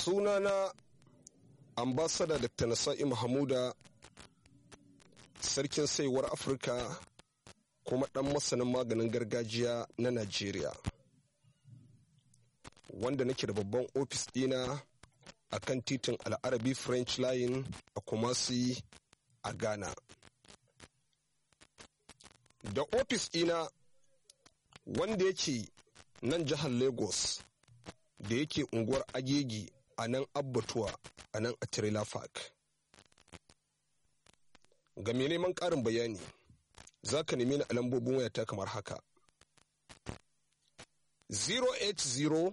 sunana ambasada dr nasa'i mahamuda sarkin saiwar afirka kuma ɗan masanin maganin gargajiya na najeriya wanda nake da babban ofis ɗina a kan titin al'arabi french line a kumasi a ghana da ofis ɗina wanda yake nan jihar lagos da yake unguwar agegi a nan abbatuwa a nan a trailer park ga mai neman ƙarin bayani za ka nemi ni a lambobin wayata kamar haka 080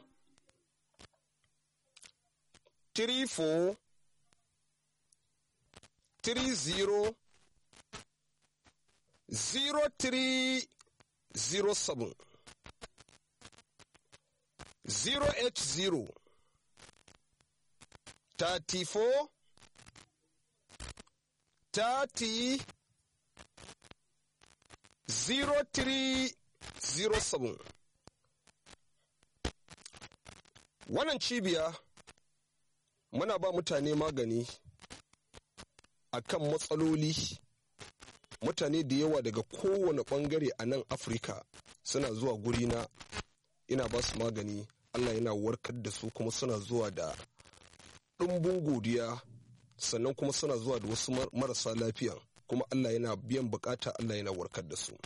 34 30 0307 080 34 30 0307 wannan cibiya muna ba mutane magani a kan matsaloli mutane da yawa daga kowane bangare a nan afirka suna zuwa gurina ina ba su magani allah yana warkar da su kuma suna zuwa da ɗumbin godiya sannan kuma suna zuwa da wasu marasa lafiya kuma allah yana biyan bukata allah yana warkar da su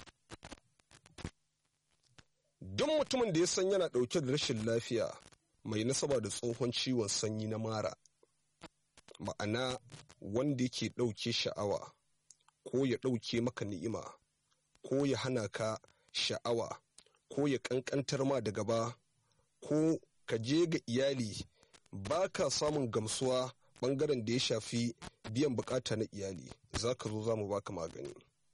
duk mutumin da ya san yana ɗauke da rashin lafiya mai nasaba da tsohon ciwon sanyi na mara ma'ana wanda yake ɗauke sha'awa ko ya ɗauke maka ni'ima ko ya hana ka sha'awa ko ya ƙanƙantar ma da gaba ko ka je ga iyali ba ka samun gamsuwa ɓangaren da ya shafi biyan bukata na iyali za ka zo za mu baka magani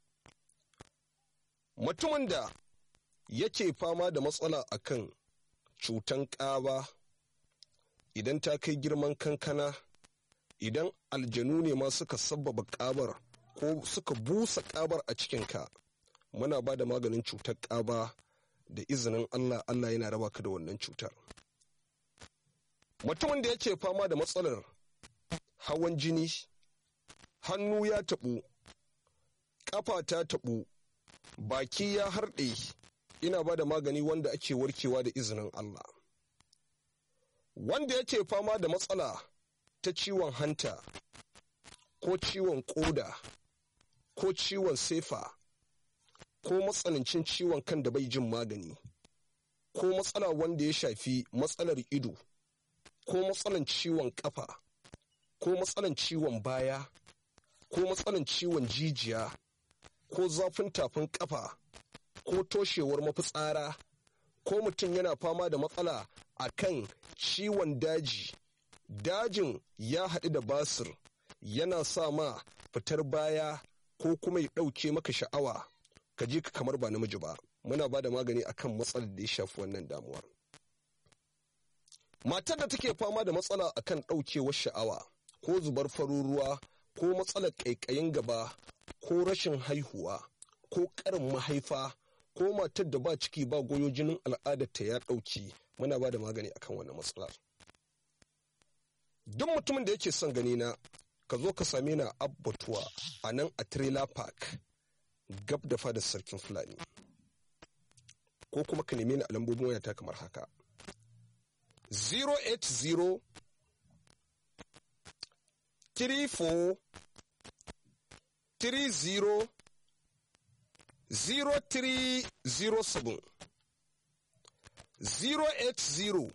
mutumin da yake fama da matsala akan cutan ƙaba idan ta kai girman kankana idan aljanu ne ma suka sabbaba ƙabar ko suka busa ƙabar a cikinka muna ba da maganin cutar ƙaba da izinin allah allah yana raba ka da wannan cutar mutumin da yake fama da matsalar hawan jini hannu ya taɓu ƙafa ta taɓu baki ya harɗe ina ba da magani wanda ake warkewa da izinin Allah. Wanda yake fama da matsala ta ciwon hanta, ko ciwon ƙoda, ko ciwon sefa, ko matsanancin ciwon kan da bai jin magani, ko matsala wanda ya shafi matsalar ido, ko matsalan ciwon ƙafa, ko matsalan ciwon baya, ko matsalan ciwon jijiya, ko zafin tafin ƙafa. ko toshewar mafitsara ko mutum yana fama da matsala a kan ciwon daji dajin ya haɗu da basir yana sa ma fitar baya ko kuma ya ɗauke maka sha'awa ka je ka kamar ba namiji ba muna ba da magani akan matsalar da ya shafi wannan damuwar matar da take fama da matsala akan ɗaukewar sha'awa ko zubar farin ruwa ko matsalar ƙaiƙayin gaba ko rashin haihuwa ko ƙarin mahaifa ko matar da ba ciki ba goyo jinin al'adarta ya ɗauki muna ba da magani akan wannan matsalar duk mutumin da yake son gani na ka zo ka same na abbatuwa a nan a trailer park gab da fadar sarkin fulani ko kuma ka neme ni a lambobin wayata kamar haka 080 34 30 0307 080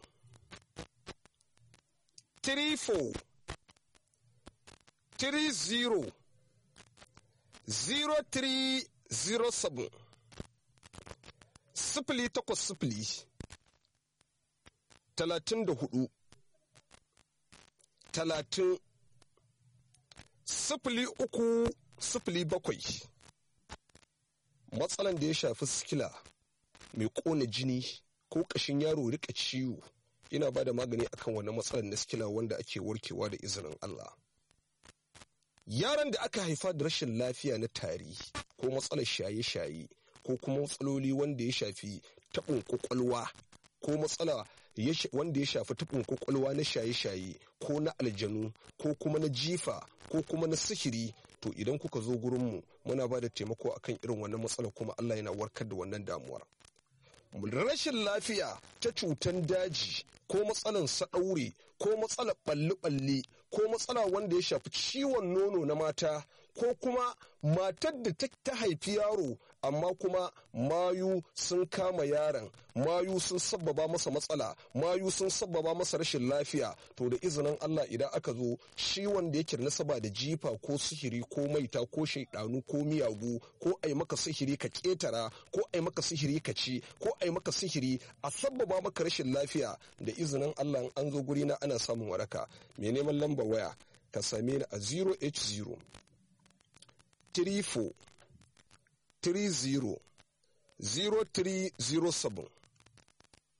34 30 0307 sifili takwas sifili talatin da hudu talatin sifili uku sifili bakwai matsalan da ya shafi sikila mai kona jini ko ƙashin yaro rika ciwo ina ba da magani akan wani matsalar na sikila wanda ake warkewa da izinin Allah. Yaran da aka haifa da rashin lafiya na tari ko matsalar shaye-shaye ko kuma matsaloli wanda ya shafi taɓin ƙwaƙwalwa ko matsala wanda ya shafi tufin kwakwalwa na shaye-shaye ko na aljanu ko kuma na jifa ko kuma na sihiri to idan kuka zo gurinmu muna ba da taimako akan irin wannan matsala kuma Allah yana warkar da wannan damuwar rashin lafiya ta cutan daji ko matsalan saɗaure ko matsalar ɓalli-ɓalli ko matsala wanda ya shafi ciwon nono na mata ko kuma matar da ta haifi yaro amma kuma mayu sun kama yaron mayu sun sabbaba masa matsala mayu sun sabbaba masa rashin lafiya to da izinin Allah idan aka zo shi wanda yake da nasaba da jifa ko sihiri ko maita ko shaidanu ko miyagu ko ai maka sihiri ka ketara ko ai maka sihiri ka ci ko ai maka sihiri a sabbaba maka rashin lafiya da izinin Allah an zo guri na ana samun waraka mai neman lamba waya ka same ni a 0h0 34 30 0307